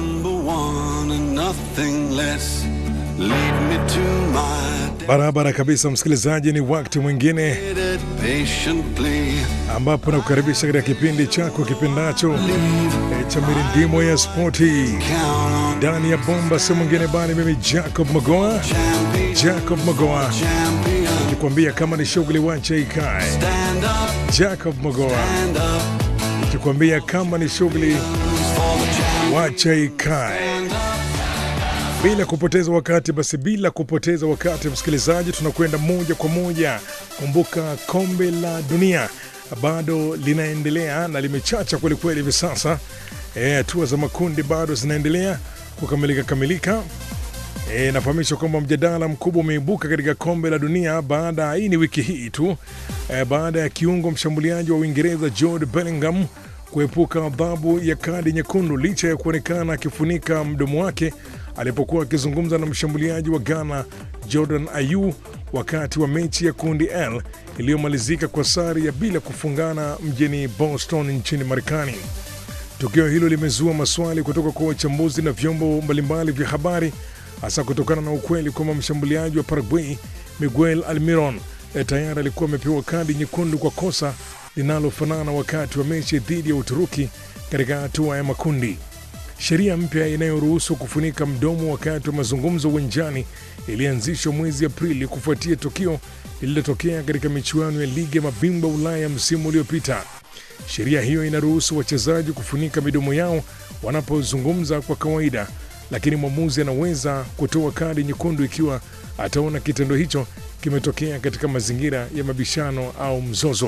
number one and nothing less. Lead me to my Barabara kabisa, msikilizaji, ni wakati mwingine dedicated patiently. ambapo nakukaribisha katika kipindi chako kipendacho eh, cha mirindimo ya spoti Count on ndani ya bomba, si mwingine bali mimi Jacob Magoa, champion, Jacob Magoa champion. nikwambia kama ni shughuli wacha ikae. Stand up, Jacob Magoa stand up nikikwambia kama ni shughuli for the champion. wacha ikae. Bila kupoteza wakati, basi bila kupoteza wakati, msikilizaji, tunakwenda moja kwa moja. Kumbuka kombe la dunia bado linaendelea na limechacha kwelikweli hivi sasa. Eh, hatua za makundi bado zinaendelea kukamilika kamilika. E, nafahamishwa kwamba mjadala mkubwa umeibuka katika kombe la dunia baada hii ni wiki hii tu e, baada ya kiungo mshambuliaji wa Uingereza Jude Bellingham kuepuka adhabu ya kadi nyekundu licha ya kuonekana akifunika mdomo wake alipokuwa akizungumza na mshambuliaji wa Ghana Jordan Ayew wakati wa mechi ya kundi L iliyomalizika kwa sare ya bila kufungana mjini Boston nchini Marekani. Tukio hilo limezua maswali kutoka kwa wachambuzi na vyombo mbalimbali vya habari, hasa kutokana na ukweli kwamba mshambuliaji wa Paraguay Miguel Almiron eh, tayari alikuwa amepewa kadi nyekundu kwa kosa linalofanana wakati wa mechi dhidi ya Uturuki katika hatua ya makundi. Sheria mpya inayoruhusu kufunika mdomo wakati wa mazungumzo uwanjani ilianzishwa mwezi Aprili kufuatia tukio lililotokea katika michuano ya ligi ya mabingwa Ulaya msimu uliopita. Sheria hiyo inaruhusu wachezaji kufunika midomo yao wanapozungumza kwa kawaida, lakini mwamuzi anaweza kutoa kadi nyekundu ikiwa ataona kitendo hicho kimetokea katika mazingira ya mabishano au mzozo.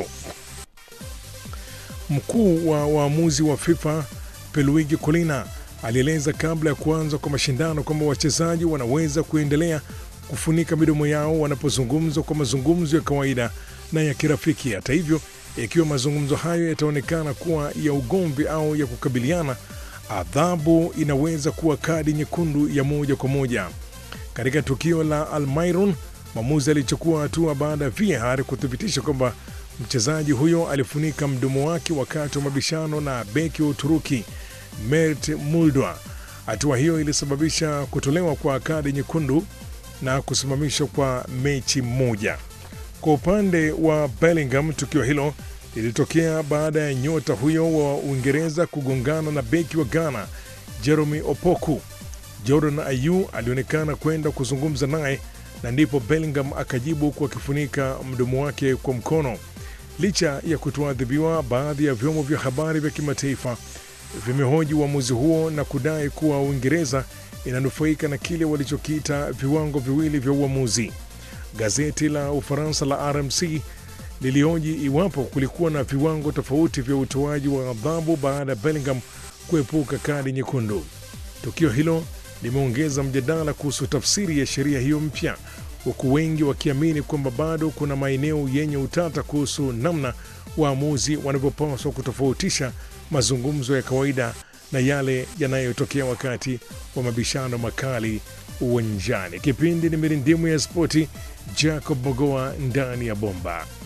Mkuu wa waamuzi wa FIFA Pierluigi Collina alieleza kabla ya kuanza kwa mashindano kwamba wachezaji wanaweza kuendelea kufunika midomo yao wanapozungumza kwa mazungumzo ya kawaida na ya kirafiki. Hata hivyo, ikiwa mazungumzo hayo yataonekana kuwa ya ugomvi au ya kukabiliana, adhabu inaweza kuwa kadi nyekundu ya moja kwa moja. Katika tukio la Almiron, mwamuzi alichukua hatua baada ya VAR kuthibitisha kwamba mchezaji huyo alifunika mdomo wake wakati wa mabishano na beki wa Uturuki Mert Muldwa. Hatua hiyo ilisababisha kutolewa kwa kadi nyekundu na kusimamishwa kwa mechi moja. Kwa upande wa Bellingham, tukio hilo lilitokea baada ya nyota huyo wa Uingereza kugongana na beki wa Ghana Jeremy Opoku. Jordan Ayew alionekana kwenda kuzungumza naye na ndipo Bellingham akajibu kwa akifunika mdomo wake kwa mkono. Licha ya kutoadhibiwa, baadhi ya vyombo vya habari vya kimataifa vimehoji uamuzi huo na kudai kuwa Uingereza inanufaika na kile walichokiita viwango viwili vya uamuzi. Gazeti la Ufaransa la RMC lilioji iwapo kulikuwa na viwango tofauti vya utoaji wa adhabu baada ya Bellingham kuepuka kadi nyekundu. Tukio hilo limeongeza mjadala kuhusu tafsiri ya sheria hiyo mpya, huku wengi wakiamini kwamba bado kuna maeneo yenye utata kuhusu namna waamuzi wanavyopaswa kutofautisha mazungumzo ya kawaida na yale yanayotokea wakati wa mabishano makali uwanjani. Kipindi ni mirindimu ya spoti, Jacob Mogoa ndani ya bomba.